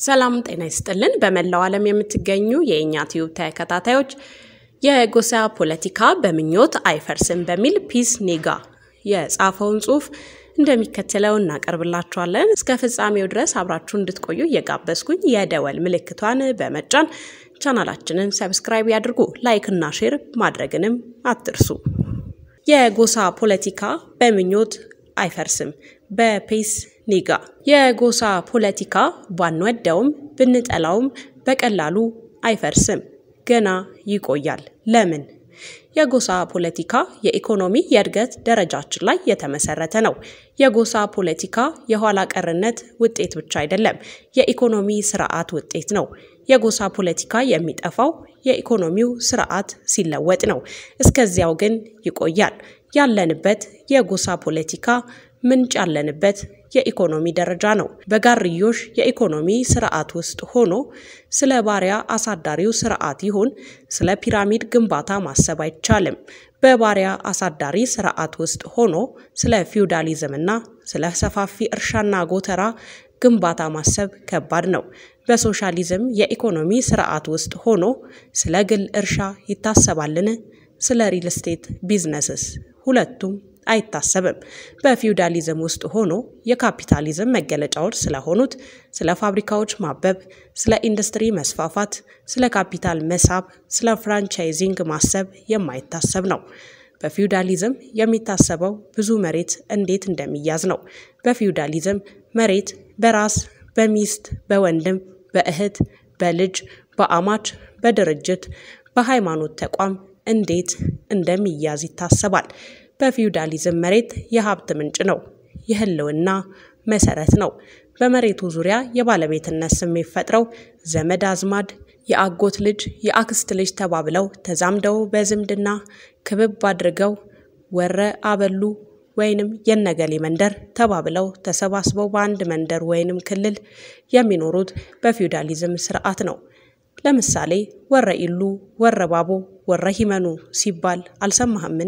ሰላም ጤና ይስጥልን። በመላው ዓለም የምትገኙ የእኛ ቲዩብ ተከታታዮች የጎሳ ፖለቲካ በምኞት አይፈርስም በሚል ፒስ ኔጋ የጻፈውን ጽሑፍ እንደሚከተለው እናቀርብላችኋለን። እስከ ፍጻሜው ድረስ አብራችሁ እንድትቆዩ እየጋበዝኩኝ የደወል ምልክቷን በመጫን ቻናላችንን ሰብስክራይብ ያድርጉ። ላይክ እና ሼር ማድረግንም አትርሱ። የጎሳ ፖለቲካ በምኞት አይፈርስም በፔስ ኒጋ። የጎሳ ፖለቲካ ባንወደውም ብንጠላውም በቀላሉ አይፈርስም፣ ገና ይቆያል። ለምን? የጎሳ ፖለቲካ የኢኮኖሚ የእድገት ደረጃችን ላይ የተመሰረተ ነው። የጎሳ ፖለቲካ የኋላ ቀርነት ውጤት ብቻ አይደለም፣ የኢኮኖሚ ስርዓት ውጤት ነው። የጎሳ ፖለቲካ የሚጠፋው የኢኮኖሚው ስርዓት ሲለወጥ ነው። እስከዚያው ግን ይቆያል። ያለንበት የጎሳ ፖለቲካ ምንጭ ያለንበት የኢኮኖሚ ደረጃ ነው። በጋርዮሽ የኢኮኖሚ ስርዓት ውስጥ ሆኖ ስለ ባሪያ አሳዳሪው ስርዓት ይሁን ስለ ፒራሚድ ግንባታ ማሰብ አይቻልም። በባሪያ አሳዳሪ ስርዓት ውስጥ ሆኖ ስለ ፊውዳሊዝምና ስለ ሰፋፊ እርሻና ጎተራ ግንባታ ማሰብ ከባድ ነው። በሶሻሊዝም የኢኮኖሚ ስርዓት ውስጥ ሆኖ ስለ ግል እርሻ ይታሰባልን? ስለ ሪል ስቴት ቢዝነስስ? ሁለቱም አይታሰብም። በፊውዳሊዝም ውስጥ ሆኖ የካፒታሊዝም መገለጫዎች ስለሆኑት ስለ ፋብሪካዎች ማበብ፣ ስለ ኢንዱስትሪ መስፋፋት፣ ስለ ካፒታል መሳብ፣ ስለ ፍራንቻይዚንግ ማሰብ የማይታሰብ ነው። በፊውዳሊዝም የሚታሰበው ብዙ መሬት እንዴት እንደሚያዝ ነው። በፊውዳሊዝም መሬት በራስ በሚስት በወንድም በእህት በልጅ በአማች በድርጅት በሃይማኖት ተቋም እንዴት እንደሚያዝ ይታሰባል። በፊውዳሊዝም መሬት የሀብት ምንጭ ነው፣ የህልውና መሰረት ነው። በመሬቱ ዙሪያ የባለቤትነት ስሜት ፈጥረው ዘመድ አዝማድ፣ የአጎት ልጅ፣ የአክስት ልጅ ተባብለው ተዛምደው በዝምድና ክብብ አድርገው ወረ አበሉ ወይንም የነገሌ መንደር ተባብለው ተሰባስበው በአንድ መንደር ወይንም ክልል የሚኖሩት በፊውዳሊዝም ስርዓት ነው። ለምሳሌ ወረ ኢሉ፣ ወረ ባቦ፣ ወረ ሂመኑ ሲባል አልሰማህምን?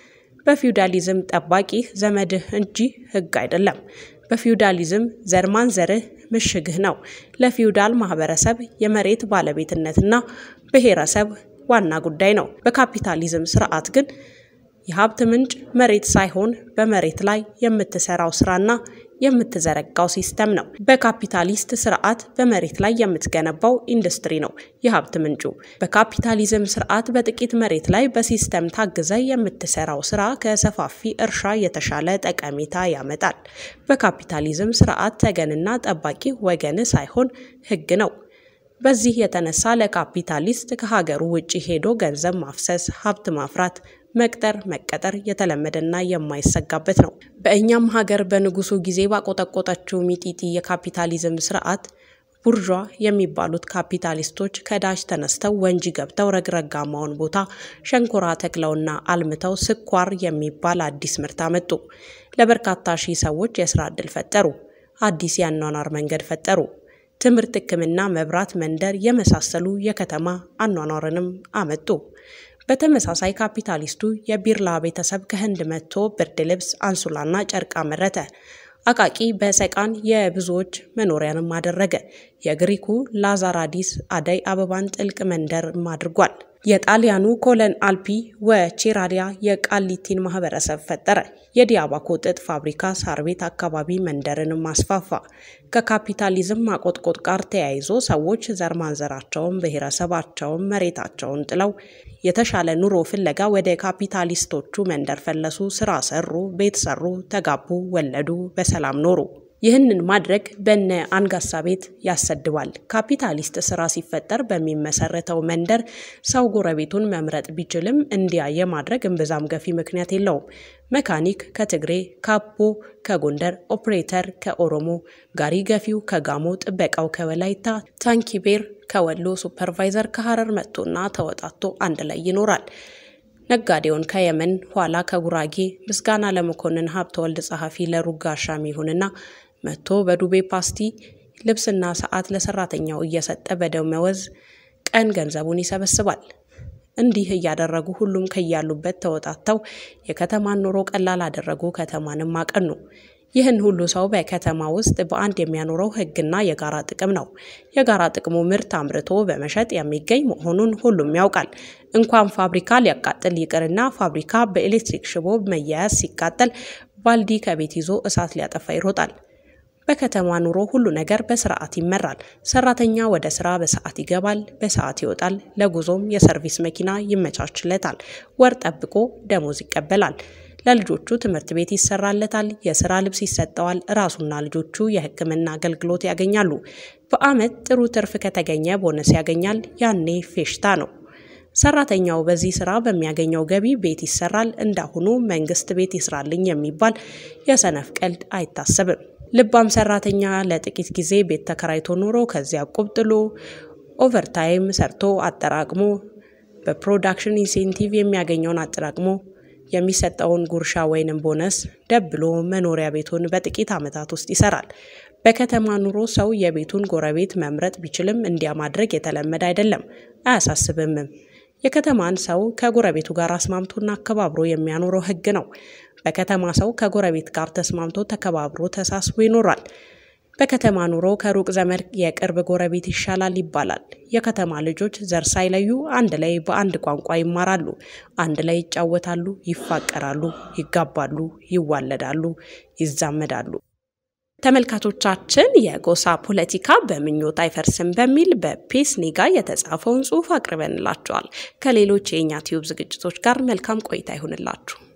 በፊውዳሊዝም ጠባቂህ ዘመድህ እንጂ ህግ አይደለም። በፊውዳሊዝም ዘር ማንዘርህ ምሽግህ ነው። ለፊውዳል ማህበረሰብ የመሬት ባለቤትነትና ብሔረሰብ ዋና ጉዳይ ነው። በካፒታሊዝም ስርዓት ግን የሀብት ምንጭ መሬት ሳይሆን በመሬት ላይ የምትሰራው ስራና የምትዘረጋው ሲስተም ነው። በካፒታሊስት ስርዓት በመሬት ላይ የምትገነባው ኢንዱስትሪ ነው የሀብት ምንጩ። በካፒታሊዝም ስርዓት በጥቂት መሬት ላይ በሲስተም ታግዘ የምትሰራው ስራ ከሰፋፊ እርሻ የተሻለ ጠቀሜታ ያመጣል። በካፒታሊዝም ስርዓት ተገንና ጠባቂ ወገን ሳይሆን ህግ ነው። በዚህ የተነሳ ለካፒታሊስት ከሀገሩ ውጭ ሄዶ ገንዘብ ማፍሰስ፣ ሀብት ማፍራት መቅጠር መቀጠር የተለመደና የማይሰጋበት ነው። በእኛም ሀገር በንጉሱ ጊዜ ባቆጠቆጠችው ሚጢጢ የካፒታሊዝም ስርዓት ቡርዣ የሚባሉት ካፒታሊስቶች ከዳሽ ተነስተው ወንጂ ገብተው ረግረጋማውን ቦታ ሸንኮራ ተክለውና አልምተው ስኳር የሚባል አዲስ ምርት አመጡ። ለበርካታ ሺህ ሰዎች የስራ ዕድል ፈጠሩ። አዲስ የአኗኗር መንገድ ፈጠሩ። ትምህርት፣ ሕክምና፣ መብራት፣ መንደር የመሳሰሉ የከተማ አኗኗርንም አመጡ። በተመሳሳይ ካፒታሊስቱ የቢርላ ቤተሰብ ከህንድ መጥቶ ብርድ ልብስ፣ አንሶላና ጨርቅ አመረተ። አቃቂ በሰቃን የብዙዎች መኖሪያንም አደረገ። የግሪኩ ላዛራዲስ አደይ አበባን ጥልቅ መንደርም አድርጓል። የጣሊያኑ ኮለን አልፒ ወቼራሊያ የቃሊቲን ማህበረሰብ ፈጠረ። የዲያባኮ ጥጥ ፋብሪካ ሳር ቤት አካባቢ መንደርንም አስፋፋ። ከካፒታሊዝም ማቆጥቆጥ ጋር ተያይዞ ሰዎች ዘር ማንዘራቸውን፣ ብሔረሰባቸውን፣ መሬታቸውን ጥለው የተሻለ ኑሮ ፍለጋ ወደ ካፒታሊስቶቹ መንደር ፈለሱ። ስራ ሰሩ፣ ቤት ሰሩ፣ ተጋቡ፣ ወለዱ፣ በሰላም ኖሩ። ይህንን ማድረግ በነ አንጋሳ ቤት ያሰድባል። ካፒታሊስት ስራ ሲፈጠር በሚመሰረተው መንደር ሰው ጎረቤቱን መምረጥ ቢችልም እንዲያ የማድረግ እምብዛም ገፊ ምክንያት የለውም። መካኒክ ከትግሬ፣ ካቦ ከጎንደር፣ ኦፕሬተር ከኦሮሞ፣ ጋሪ ገፊው ከጋሞ፣ ጥበቃው ከወላይታ፣ ታንኪቤር ከወሎ፣ ሱፐርቫይዘር ከሀረር መጥቶና ተወጣቶ አንድ ላይ ይኖራል። ነጋዴውን ከየመን ኋላ ከጉራጌ ምስጋና ለመኮንን ሀብተወልድ ጸሐፊ ለሩጋ አሻሚ ይሁንና መጥቶ በዱቤ ፓስቲ ልብስና ሰዓት ለሰራተኛው እየሰጠ በደመወዝ ቀን ገንዘቡን ይሰበስባል። እንዲህ እያደረጉ ሁሉም ከያሉበት ተወጣተው የከተማን ኑሮ ቀላል አደረጉ፣ ከተማንም አቀኑ። ይህን ሁሉ ሰው በከተማ ውስጥ በአንድ የሚያኖረው ሕግና የጋራ ጥቅም ነው። የጋራ ጥቅሙ ምርት አምርቶ በመሸጥ የሚገኝ መሆኑን ሁሉም ያውቃል። እንኳን ፋብሪካ ሊያቃጥል ይቅርና ፋብሪካ በኤሌክትሪክ ሽቦ መያያዝ ሲቃጠል ባልዲ ከቤት ይዞ እሳት ሊያጠፋ ይሮጣል። በከተማ ኑሮ ሁሉ ነገር በስርዓት ይመራል። ሰራተኛ ወደ ስራ በሰዓት ይገባል፣ በሰዓት ይወጣል። ለጉዞም የሰርቪስ መኪና ይመቻችለታል። ወር ጠብቆ ደሞዝ ይቀበላል። ለልጆቹ ትምህርት ቤት ይሰራለታል። የስራ ልብስ ይሰጠዋል። ራሱና ልጆቹ የሕክምና አገልግሎት ያገኛሉ። በአመት ጥሩ ትርፍ ከተገኘ ቦነስ ያገኛል። ያኔ ፌሽታ ነው። ሰራተኛው በዚህ ስራ በሚያገኘው ገቢ ቤት ይሰራል። እንዳሁኑ መንግስት ቤት ይስራልኝ የሚባል የሰነፍ ቀልድ አይታሰብም። ልባም ሰራተኛ ለጥቂት ጊዜ ቤት ተከራይቶ ኖሮ ከዚያ ቁብ ጥሎ ኦቨርታይም ሰርቶ አጠራቅሞ በፕሮዳክሽን ኢንሴንቲቭ የሚያገኘውን አጠራቅሞ የሚሰጠውን ጉርሻ ወይንም ቦነስ ደብሎ መኖሪያ ቤቱን በጥቂት ዓመታት ውስጥ ይሰራል። በከተማ ኑሮ ሰው የቤቱን ጎረቤት መምረጥ ቢችልም እንዲያ ማድረግ የተለመደ አይደለም፣ አያሳስብምም። የከተማን ሰው ከጎረቤቱ ጋር አስማምቶና አከባብሮ የሚያኖረው ሕግ ነው። በከተማ ሰው ከጎረቤት ጋር ተስማምቶ ተከባብሮ ተሳስቦ ይኖራል። በከተማ ኑሮ ከሩቅ ዘመድ የቅርብ ጎረቤት ይሻላል ይባላል። የከተማ ልጆች ዘር ሳይለዩ አንድ ላይ በአንድ ቋንቋ ይማራሉ፣ አንድ ላይ ይጫወታሉ፣ ይፋቀራሉ፣ ይጋባሉ፣ ይዋለዳሉ፣ ይዛመዳሉ። ተመልካቾቻችን የጎሳ ፖለቲካ በምኞት አይፈርስም በሚል በፒስ ኒጋ የተጻፈውን ጽሑፍ አቅርበንላችኋል። ከሌሎች የእኛ ቲዩብ ዝግጅቶች ጋር መልካም ቆይታ ይሁንላችሁ።